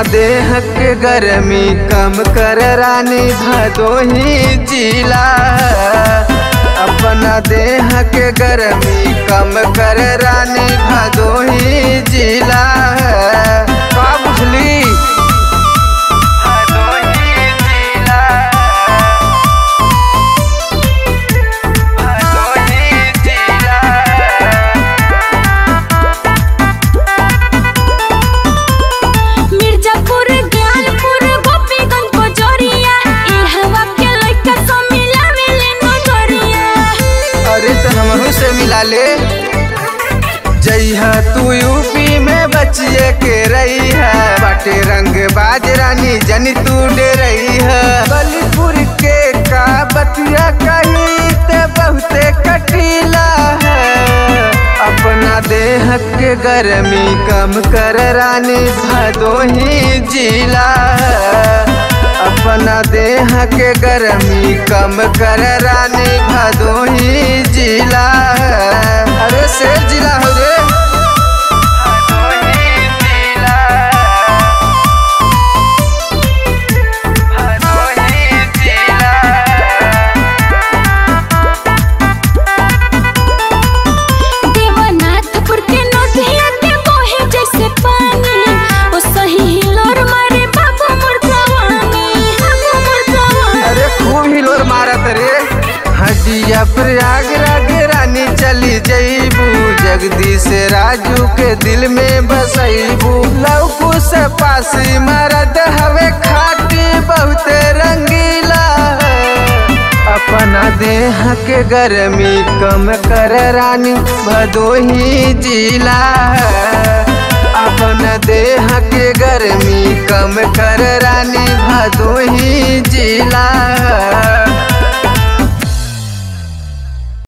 देह के गर्मी कम कर रानी भदोही जिला अपना देह के गर्मी कम कर रानी भदोही जिला का बुझली भदोही जिला भदोही जिला मिर्जापुर ज्ञानपुर गोपीगंज कोचोरिया ए हवा के लइका सब मिला मिले नजरिया अरे तो हमहू से मिला ले जइहा तू यूपी में बचिए के रही है बाटे रंग बाज रानी जनी तू डे रही है बलीपुर के का बतिया कही ते बहुते कटीला है अपना देह के गर्मी कम कर रानी भदोही जिला अपना देह के गर्मी कम कर रानी भदोही जिला अरे शेर जिला हो रे भदोही जिला भदोही जिला देवनाथपुर के नदिया के बहे जैसे पानी ओ सही हिलोर मारे बाबू मोर जवानी बाबू मोर जवानी अरे खूब हिलोर मारत रे हटिया प्रयागराज रानी चली जईबू जगदीश राजू के दिल में बसईबू लौकू से पासी मरद हवे खाटी बहुत रंगीला अपना देह के गर्मी कम कर रानी भदोही जिला अपना देह के गर्मी कम कर रानी भदोही जिला